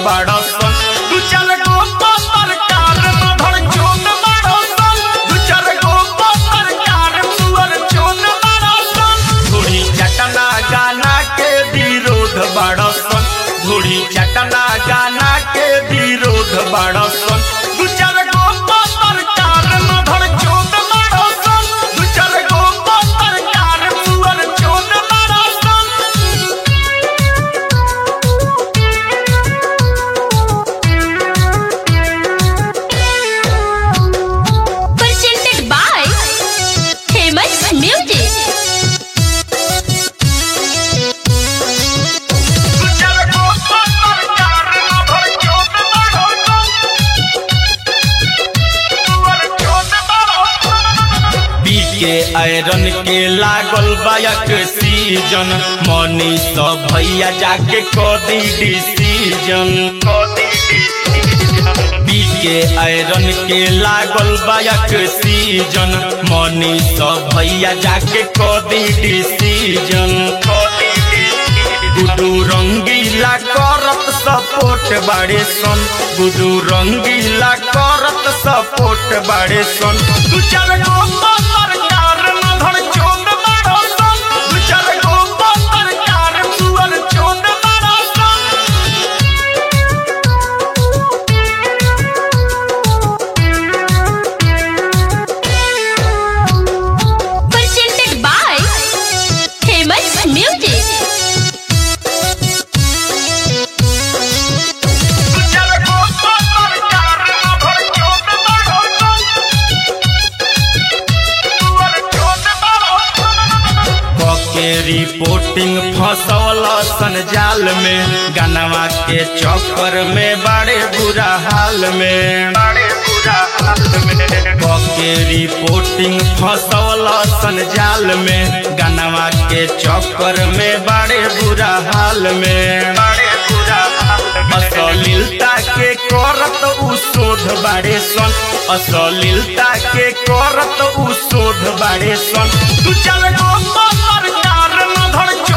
बाड़ा सन दू चार गो पत्रकार न धड़ चोट बाड़ा सन दू चार गो पत्रकार सुअर चोट बाड़ा सन धूड़ी चटना गाना के विरोध बाड़ा सन धूड़ी चटना गाना के विरोध बाड़ा सन दू चार गो पत्रकार न धड़ चोट बाड़ा सन दू चार गो पत्रकार सुअर चोट बाड़ा सन presented by Famous Music. बीके आयरन के लागल बायक सीजन मनी सब भैया जाके कदी डिसीजन बीके आयरन के लागल बायक सीजन मनी सब भैया जाके कदी डिसीजन गुडू रंगीला करत सपोर्ट बाड़े सन गुडू रंगीला करत सपोर्ट बाड़े सन दू चार गो पत्रकार न धड़ चोट बाड़ो सन दू चार गो पत्रकार सुअर चोट बाड़ो सन Presented by Famous Music. दू चार गो पत्रकार न धड़ चोट बाड़ो सन सुअर चोट बाड़ो सन के रिपोर्टिंग फसौल सन जाल में गनवा के चक्कर में बड़े बुरा हाल में बड़े बुरा हाल में के रिपोर्टिंग फसौल सन जाल में गनवा के चक्कर में बड़े बुरा हाल में बड़े बुरा हाल में अश्लीलता के करत उ शोध बाड़े सन अश्लीलता के करत उ शोध बाड़े सन दू चार गो पत्रकार न धड़